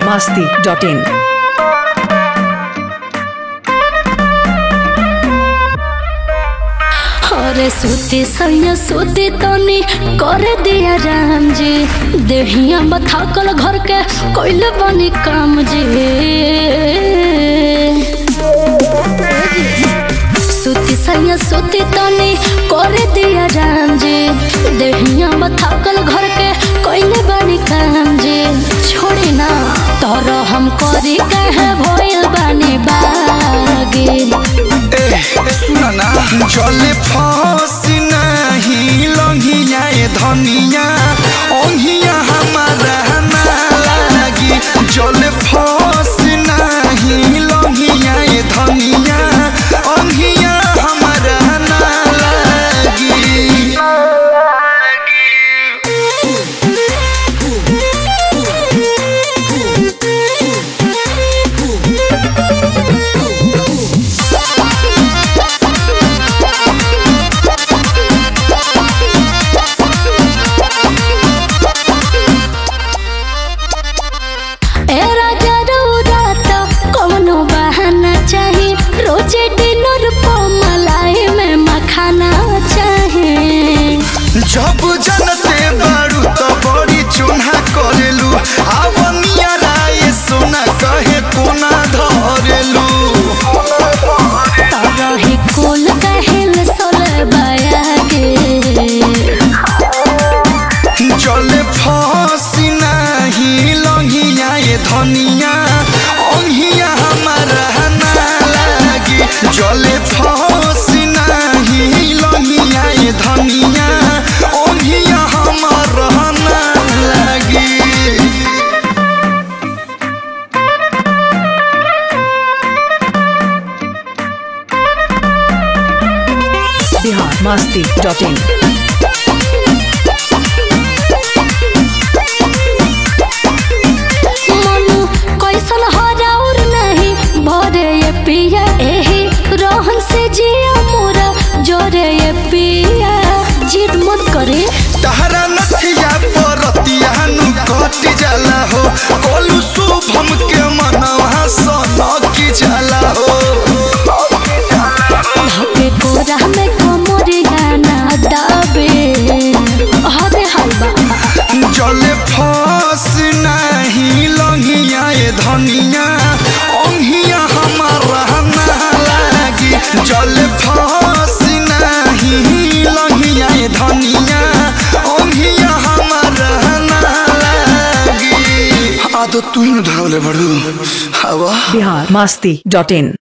masti.in. अरे सूती सैया सूती तनी कर दिया राम जी देहिया बथाकल घर के कोइले बनी काम जी सूती सैया सूती तनी कर दिया राम जी देहिया बथाकल घर के कोइले बनी काम जी छोड़ी ना तोर हम करी कहे भइल बानी बागी ए सुन ना जले फसी नहीं लंघिया ए धनिया ओंघिया हमारा ना लागी जले फसी नहीं लंघिया ए धनिया ओंघिया हमारा ना लागी ए राजा रउरात कौनो बहाना चाही रोजे डिनर को मलाई में मखाना चाही जब जनते बारू तो बड़ी चुना करेलू आवनिया राय सोना कहे कोना धरेलू तरही कुल कहिल सोले बयागे जले फसी नहीं लंघिया ये धनिया ओंघिया हमारा ना लागी जले फसी नहीं लंघिया ये धनिया ओंघिया हमारा ना लागी Bihar masti.in. मनु कैसन हराउर नहीं भरे ये पिया एही रोहन से जिया मोरा जोरे ये पिया जिद मत करे तहरा नथिया परतिया नु कट जाला हो कोलू शुभम के मनवा सन की जाला हो धके कोरा में कोमरे गाना दाबे हदे हलवा जले फस नहीं लंघिया ए धनिया ओंघिया हमारा ना लागी जले फस नहीं लंघिया ए धनिया ओंघिया हमारा ना लागी आ तो तू ही धरले बड़ू हवा Bihar masti.in.